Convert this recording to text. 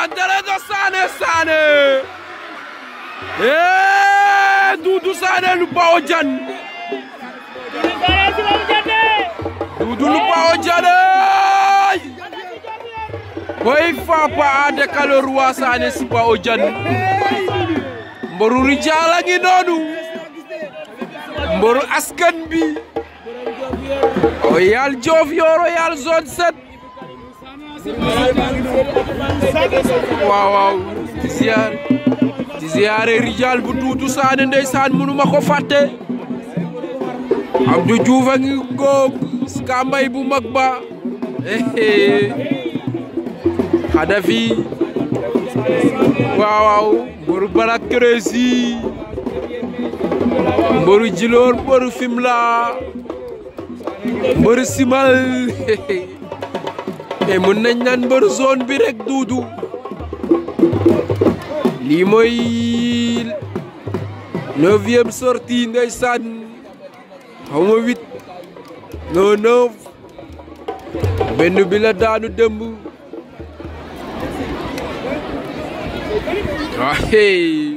André do Sané Sané eh Doudou Sané lu bawo jan Doudou lu bawo jane koy fapa ade kalo roi Sané si bawo jan mboru rijaala ngi noonu mboru askan bi o yal Joof Yooro yal zone 7 waaw waaw di ziar di ziare rijal bu Doudou Sané ndeysaan mënuma ko fàtte Abdou Diouf a ngi góog skambay bu mag ba Xadafi waaw waaw mboru Barak Crési mboru Djilor mboru Fimela mboru Simal mais mën nañ naan mbër zone bi rek Doudou lii mooy neuvième sortie ndeysaan xaw ma huit non neuf benn bi la daanu dëmb waaye